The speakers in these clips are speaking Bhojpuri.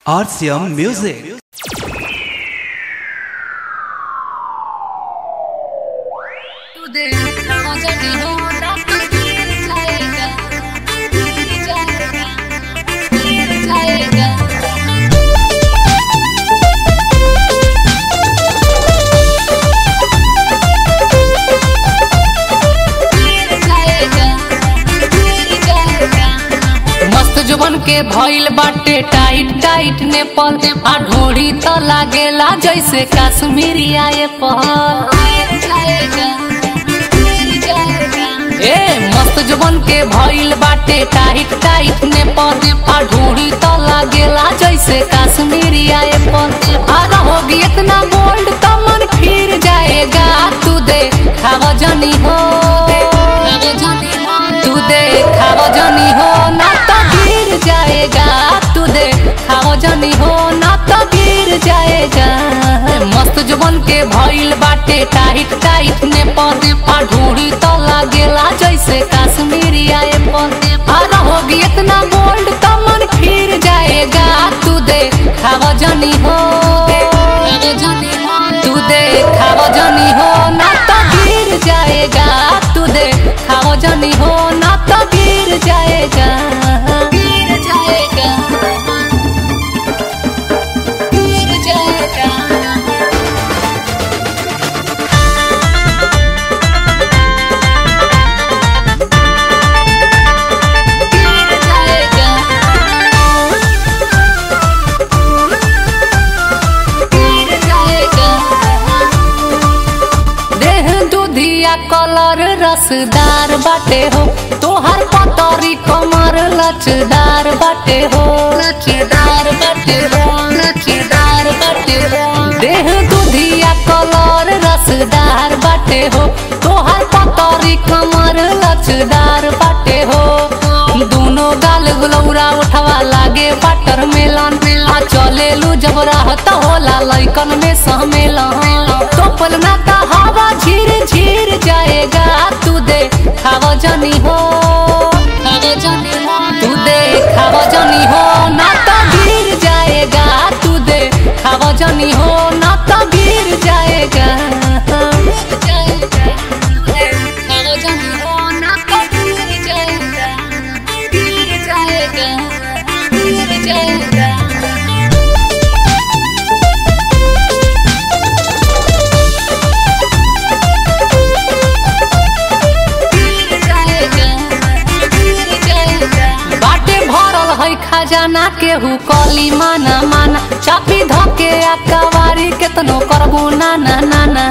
RCM Music. today आजा दिनो रात गिर जाएगा गिर जाएगा गिर जाएगा गिर जाएगा गिर जाएगा मस्त जुबन के भइल बाटे टाइट टाइट ने पल आ ढोड़ी त लागेला जैसे कश्मीरी आए पल गिर जाएगा गिर जाएगा ए मस्त जुबन के भइल बाटे टाइट टाइट ने पल आ ढोड़ी त लागेला जैसे कश्मीरी आए पल आ रहोगी इतना बोल्ड त मन फिर जाएगा तू दे खावा जनी हो आजा दिनो तू दे खावा जनी हो ना तो गिर जाएगा तू दे खावा जनी हो ना तो गिर जाएगा मस्त जुबन के भइल बाटे टाइट टाइट ने पौधे पा ढूंढी तो लागेला जैसे कश्मीरी आए पौधे आ रहोगी इतना बोल्ड तो मन फिर जाएगा तू दे खावा जनी हो आजा दिनो तू दे खावा जनी हो ना तो गिर जाएगा तू दे खावा जनी हो ना तो गिर जाएगा गिर जाएगा गिर जाएगा गिर जाएगा गिर जाएगा देह दूधिया कलर रसदार बाटे हो तोहर पतरी कमर लचदार बाटे हो लचीदार बटे हो लचीदार बटे हो देह दूधिया कलर रसदार बाटे हो तोहर पतरी कमर लचदार बाटे हो दोनों गाल गुलौरा उठवा लागे बटर मेलन आ चलेलू जब रहत होला लइकन में सहमेलन तोपल ना का हवा झीर झीर जाएगा तू दे खावा जनी हो आजा जाने हो तू दे खावा जनी हो ना तो गिर जाएगा तू दे खावा जनी हो ना तो गिर जाएगा गिर जाएगा आजा जाने हो ना तो गिर जाएगा गिर जाएगा गिर जाएगा गिर जाएगा गिर जाएगा बाटे भरल है खजाना केहू कली माना माना चापी धके आ कवारी केतनो करबू ना ना ना ना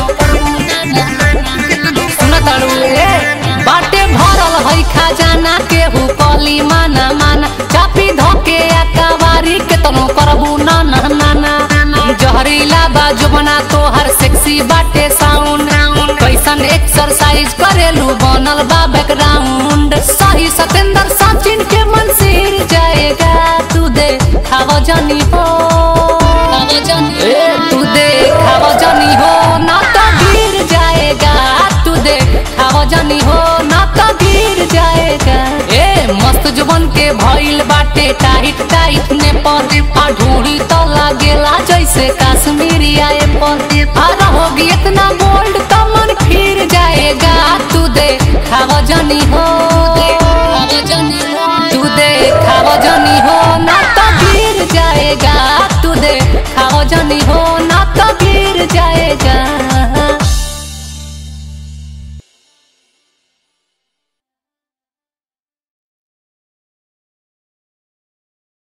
सुन तारू ए बाटे भरल है खजाना केहू कली माना माना चापी धके आ कवारी केतनो करबू ना ना ना ना जहरीला बाजू बना तोहर सेक्सी बाटे साउंड कैसन एक्सरसाइज करेलू बनल बा बैकग्राउंड सही सतेंद्र सचिन के मन सिर जाएगा तू दे खावा जानी हो आजा जाने ए तू दे खावा जानी हो ना तो गिर जाएगा तू दे खावा जानी हो ना तो गिर जाएगा ए मस्त जुबन के भइल बाटे टाइट टाइट ने पौधे आ ढूंढी तो लागेला जैसे कश्मीरी आए पौधे आ रहोगी इतना बोल्ड तो मन फिर जाएगा तू दे खावा जानी हो आजा जाने हो तू दे खावा जानी हो ना तो गिर जाएगा तू दे खावा जानी हो ना तो गिर जाएगा